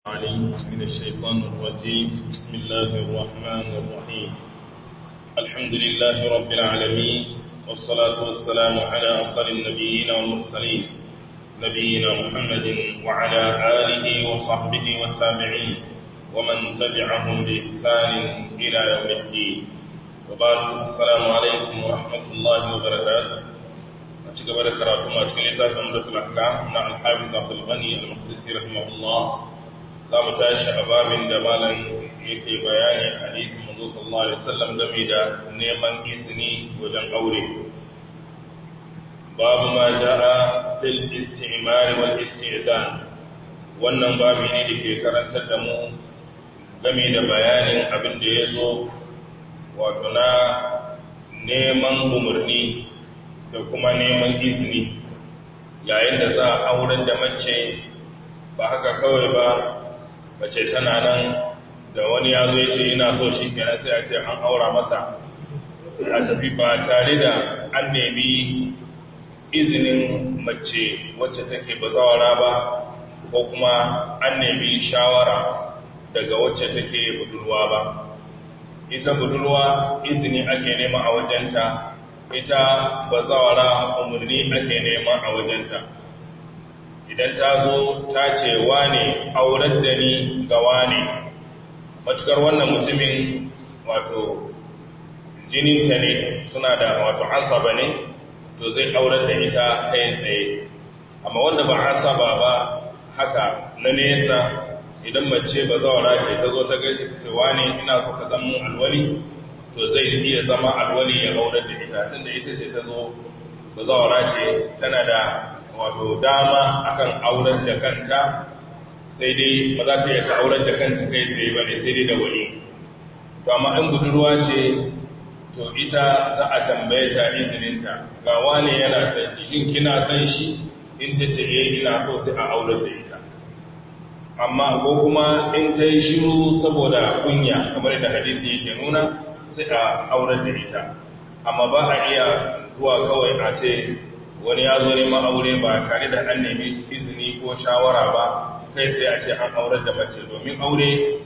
عليم من الشيطان الرجيم بسم الله الرحمن الرحيم الحمد لله رب العالمين والصلاة والسلام على أفضل النبيين والمرسلين نبينا محمد وعلى آله وصحبه والتابعين ومن تبعهم بإحسان إلى يوم الدين وبعد السلام عليكم ورحمة الله وبركاته أتشكى بركاته ما أتشكى لتاك أمدة الأحكام مع الحافظ عبد الغني المقدسي رحمه الله za mu tashi a babin da malam yake bayani a hadisin manzo sallallahu alaihi wasallam game da neman izini wajen aure babu ma jaa fil istimar wal istidan wannan babu ne da ke karantar da mu game da bayanin abin da ya zo wato na neman umarni da kuma neman izini yayin da za a auren da mace ba haka kawai ba mace tana nan da wani ya zo ya ce ina so shi kenan sai a ce an aura masa a tafi ba tare da an nemi izinin mace wacce take bazawara ba ko kuma an nemi shawara daga wacce take budurwa ba ita budurwa izini ake nema a wajenta ita bazawara umarni ake nema a wajenta idan ta zo ta ce wane aurar da ni ga wane matukar wannan mutumin wato jininta ne suna da wato asaba ne to zai aurar da ita kai tsaye amma wanda ba asaba ba haka na nesa idan mace ba zawara ce ta zo ta gaishe ta ce wane ina so ka zama alwali to zai iya zama alwali ya aurar da ita tunda ita ce ta zo ba zawara ce tana da wato dama akan aurar da kanta sai dai ba za ta iya ta aurar da kanta kai tsaye ba ne sai dai da wani to amma in budurwa ce to ita za a tambaye ta izininta ga wani yana son ki shin kina son shi in ta ce eh ina so sai a aurar da ita amma ko kuma in ta yi shiru saboda kunya kamar da hadisi yake nuna sai a aurar da ita amma ba a iya zuwa kawai a ce wani ya zo neman aure ba tare da an nemi izini ko shawara ba kai tsaye a ce an aurar da mace domin aure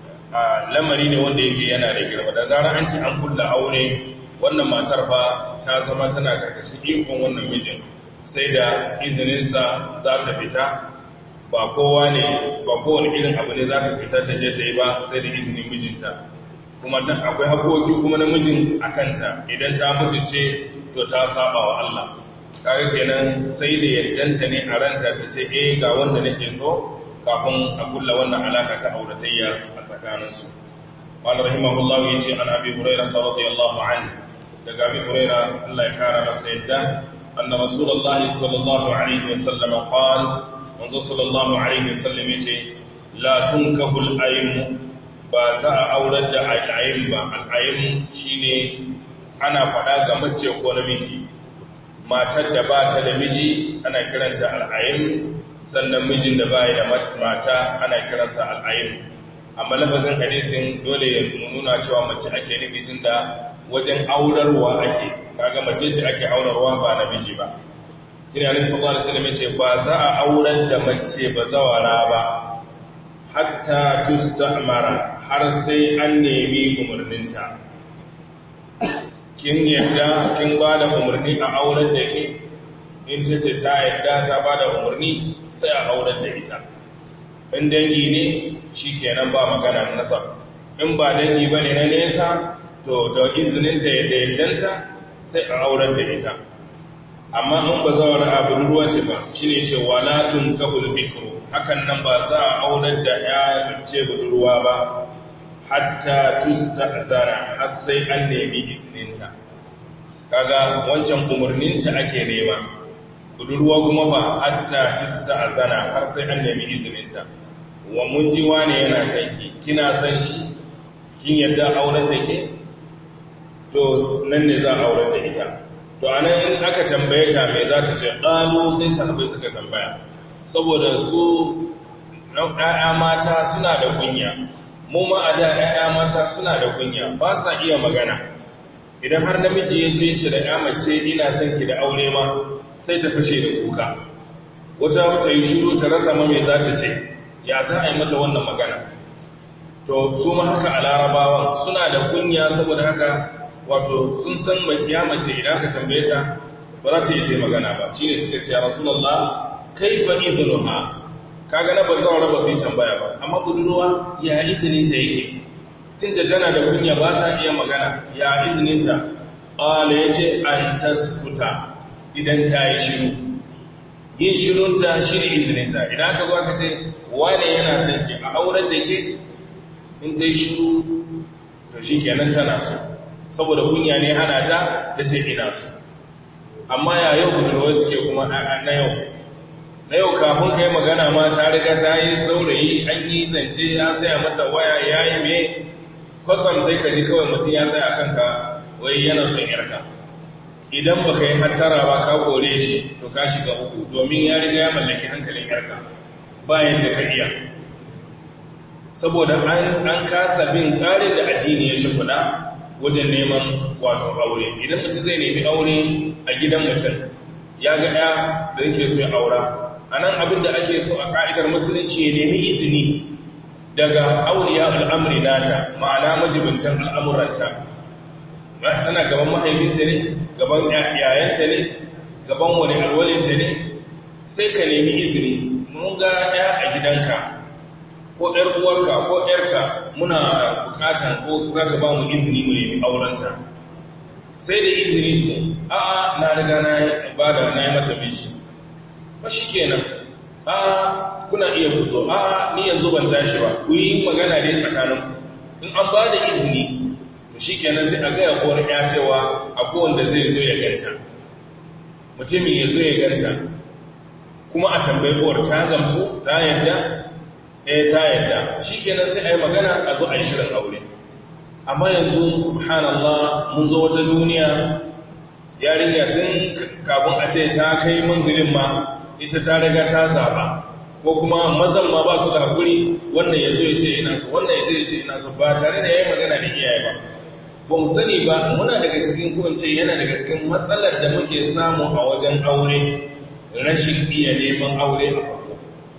a lamari ne wanda yake yana da girma da zarar an ce an kulla aure wannan matar fa ta zama tana karkashin ikon wannan mijin sai da izininsa za ta fita ba kowa ne ba kowane irin abu ne za ta fita ta je ta yi ba sai da izinin mijinta kuma can akwai haƙoƙi kuma na mijin a kanta idan ta mutunce to ta saba wa Allah kaga kenan sai da yaddanta ne a ranta ta ce eh ga wanda nake so kafin a kulla wannan alaka ta auratayya a tsakaninsu wani rahimahullahu ya ce an abi huraira ta radiyallahu anhu daga abi huraira Allah ya kara masa yadda anna rasulullahi sallallahu alaihi wa sallam qala manzo sallallahu alaihi wa sallam yace la tunkahu al-aym ba za a aurar da al-aym ba al-aym shine ana fada ga mace ko namiji matar da ba ta da miji ana kiranta al'ayin sannan mijin da ba da mata ana kiransa al'ayin amma lafazin hadisin dole ya nuna cewa mace ake nufi tun da wajen aurarwa ake kaga mace ce ake aurarwa ba na miji ba shi ne alaihi sallallahu alaihi wasallam ce ba za a aurar da mace ba zawara ba hatta tustamara har sai an nemi umarninta kin yadda kin ba da umarni a auren da ke in ta ce ta yadda ta ba da umarni sai a auren da ita in dangi ne shi kenan ba magana nasab in ba dangi ba ne na nesa to da izininta yadda yaddanta sai a auren da ita amma in ba zawar abin ruwa ce ba shi ne ce walatun kabul bikro hakan nan ba za a auren da ya ce budurwa ba hatta tusta'dara har sai an nemi izininta kaga wancan umarninta ake nema budurwa kuma ba hatta tusta'dara har sai an nemi izininta wa mun ji wane yana son ki kina son shi kin yadda auren da ke to nan ne za a auren da ita to anan in aka tambaye ta me za ta ce qalu sai sahabbai suka tambaya saboda su ɗaya mata suna da kunya mu ma a da ‘ya'ya mata suna da kunya ba sa iya magana idan har namiji ya zo ce da ‘ya mace ina son ki da aure ma sai ta fashe da kuka wata ta yi shiru ta rasa ma mai za ta ce ya za a yi mata wannan magana to su ma haka a larabawan suna da kunya saboda haka wato sun san ya mace idan ka tambaye ta ba za ta yi ta magana ba shi ne suka ce ya rasulallah kai fa izinuha kaga na ba zaura ba su yi tambaya ba amma budurwa ya izininta yake tinta tana da kunya ba ta iya magana ya izininta ƙwale ya ce an taskuta idan ta yi shiru yin shirunta shi ne izininta idan aka zo aka ce wane yana son ke a auren da ke in ta yi shiru to shi kenan tana so saboda kunya ne hana ta ta ce ina so amma ya yau budurwai suke kuma na yau na yau kafin ka yi magana ma ta riga ta yi saurayi an yi zance ya saya mata waya ya yi mai kwatsam sai ka ji kawai mutum ya tsaya kanka wai yana son yarka idan ba ka yi hattara ba ka kore shi to ka shiga uku domin ya riga ya mallaki hankalin yarka bayan da ka iya saboda an kasa bin tsarin da addini ya shimfiɗa wajen neman wato aure idan mutum zai nemi aure a gidan mutum ya ga ɗaya da yake so ya aura a nan abin da ake so a ƙa'idar musulunci ya nemi izini daga auliya al'amri nata ma'ana majibintan al'amuranta tana gaban mahaifinta ne gaban yayanta ne gaban wani alwalinta ne sai ka nemi izini mun ga ɗaya a gidanka ko ‘yar uwarka ko ‘yarka muna bukatan ko za ka ba mu izini mu nemi aurenta sai da izini tumu a na riga na ba da na yi mata bishi ba shi kenan a kuna iya kuso a ni yanzu ban tashi ba ku yi magana dai tsakanin in an ba da izini to shi kenan sai a gaya kowar ya cewa a kowanda zai zo ya ganta mutumin ya zo ya ganta kuma a tambayi kowar ta gamsu ta yadda eh ta yadda shi kenan sai a yi magana a zo a yi shirin aure amma yanzu subhanallah mun zo wata duniya yarinya tun kafin a ce ta kai manzilin ma ita ta riga ta zaba ko kuma mazan ma ba su da hakuri wannan ya zo ya ce ina so wannan ya ya ce ina so ba tare da ya yi magana da iyaye ba ba mu sani ba muna daga cikin kowace yana daga cikin matsalar da muke samu a wajen aure rashin iya neman aure a farko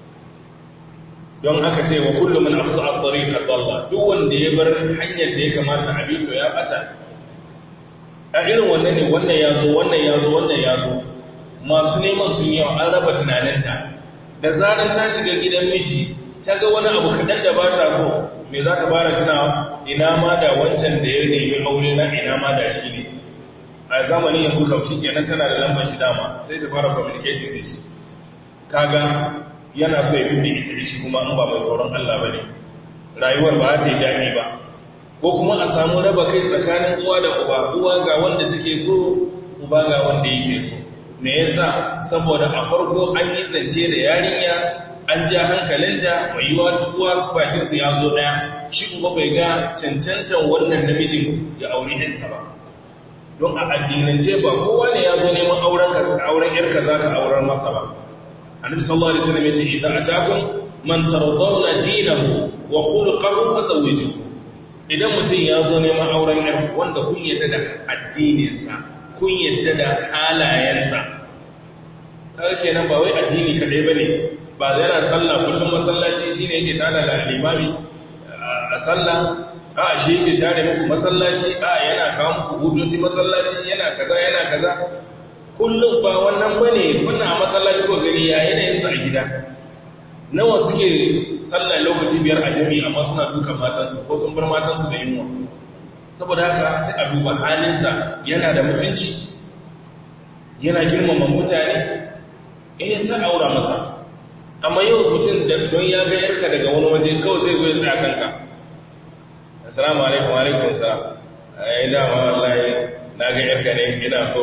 don haka ce wa kullum min afsu at-tariqa dalla duk wanda ya bar hanyar da ya kamata a bi to ya bata a irin wannan ne wannan ya zo wannan ya zo wannan ya zo masu neman sun yawa an raba tunaninta da zaran ta shiga gidan miji ta ga wani abu kaɗan da ba ta so me za ta fara tunawa ina ma da wancan da ya nemi aure na ina ma da shi ne a zamanin yanzu kam shi kenan tana da lambar shi dama sai ta fara communicating da shi kaga yana so ya bidda ita da shi kuma an ba mai tsoron Allah ba ne rayuwar ba ta yi daɗi ba ko kuma a samu raba kai tsakanin uwa da uba uwa ga wanda take so uba ga wanda yake so me yasa saboda a farko an yi zance da yarinya an ja hankalinta mai yiwa uwa su bakin su ya zo daya shi kuma bai ga cancantan wannan namijin ya aure ɗinsa ba don a addinance ba kowa ne ya zo neman auren auren yarka za ka auren masa ba annabi sallallahu alaihi wasallam yace idan atakum man tardawna dinahu wa khuluquhu fazawwijuhu idan mutum ya zo neman auren yarku wanda kun yadda da addininsa kun yadda da halayensa kaga kenan ba wai addini kadai bane ba yana sallah kullum masallaci shine yake tada da limami a sallah a shi yake share muku masallaci a yana kawo muku hujjoji masallaci yana kaza yana kaza kullum ba wannan bane wannan a masallaci ko gani ya yanayin sa a gida nawa suke sallah lokaci biyar a jami'a amma suna dukan matansu ko sun bar matansu da yunwa saboda haka sai a duba halinsa yana da mutunci yana girmama mutane eh sai aura masa amma yau mutum don ya ga yarka daga wani waje kawai zai zo ya tsaya kanka assalamu alaikum alaikum assalam ai dama wallahi na ga yarka ne ina so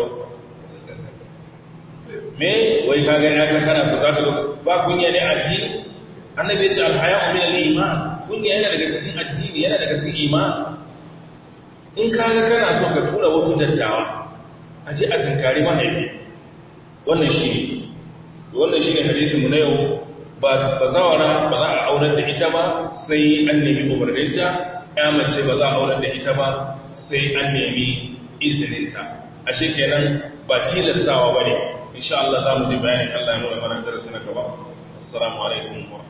me wai ka ga yata kana so zaka zo ba kunya ne addini annabi ya ce alhaya'u min al-iman kunya yana daga cikin addini yana daga cikin iman in ka ga kana so ka tura wasu dattawa a je a tunkari mahaifi wannan shi ne wannan shi ne hadisinmu na yau ba zawara ba za a aurar da ita ba sai an nemi umarninta ya mace ba za a aurar da ita ba sai an nemi izininta a kenan ba tilastawa ba ne insha Allah za mu ji bayanin Allah ya nuna mana darasi na gaba assalamu alaikum wa